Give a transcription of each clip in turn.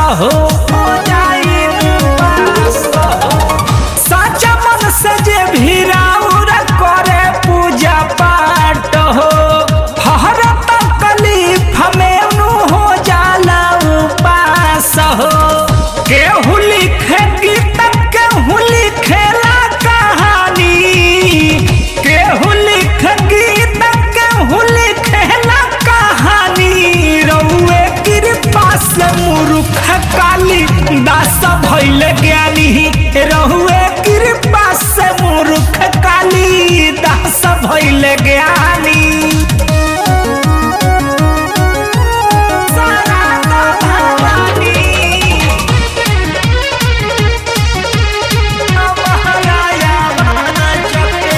हो हो जाई उपास हो साचा मन से जे भी राउर करे पूजा पाठ हो हर तकलीफ में नु हो जाला उपास हो केहू लिखे गीत केहू लिखेला कहानी केहू लिख गीत केहू लिखेला कहानी रउए कृपा से मूर्ख काली दास भइल ज्ञानी रहुए कृपा से मूर्ख काली दास भइल ज्ञानी सारा भवानी महाराया महाजगे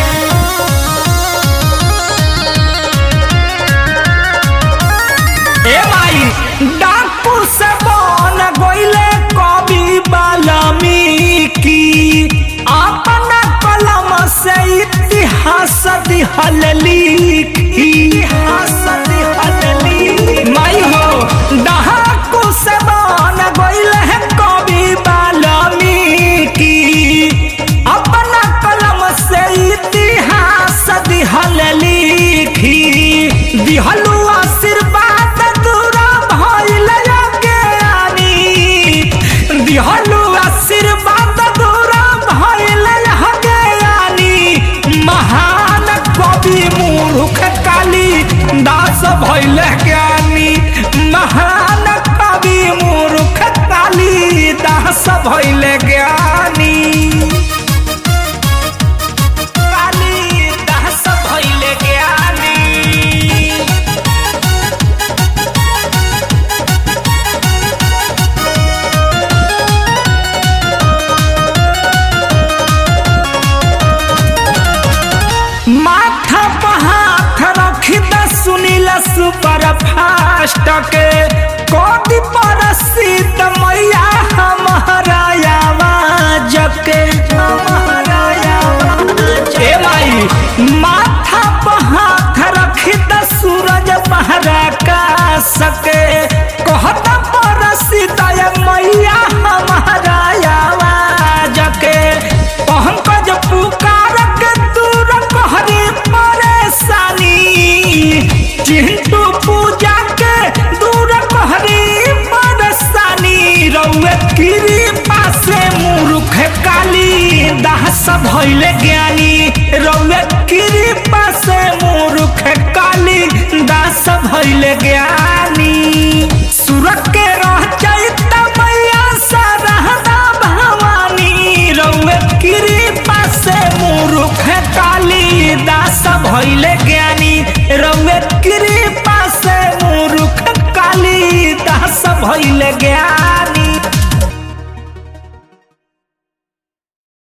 ए माई डाकू से बन गइले कवि वाल्मीकि अपना कलम से इतिहास दिहल लिखी इतिहास दिहल लिखी माई हो डाकू से बन गइले कवि वाल्मीकि अपना कलम से इतिहास दिहल लिखी दिहलु आशीर्वाद दूरा भइल ज्ञानी दिहलु आशीर्वाद दूरा भइल ज्ञानी महान कवि मूर्ख काली दास भइल ज्ञानी महान कवि मूर्ख काली दास भइल ज्ञानी काली दास भइल ज्ञानी माथा पर हाथ रखी द सुनील सुपर फास्ट के कोटि पर सीत मैया हमारा आवाज के हमारा आवाज के। ए माई माथा पर हाथ रखी द सूरज पहरा का सके कहता पर सीत मैया हमारा आवाज के पंकज पुकार के दूर कहरी परेशानी चिंटू पूजा के दूर कहरी परेशानी रउए कृपा से मूर्ख काली दास भइले ज्ञानी रउए कृपा से मूर्ख काली दास भइले ज्ञानी सूरत के रह चैत मैया सरहदा भवानी रउए कृपा से मूर्ख काली दास भइले ज्ञानी रउए कृपा से मूर्ख काली दास भइले ज्ञानी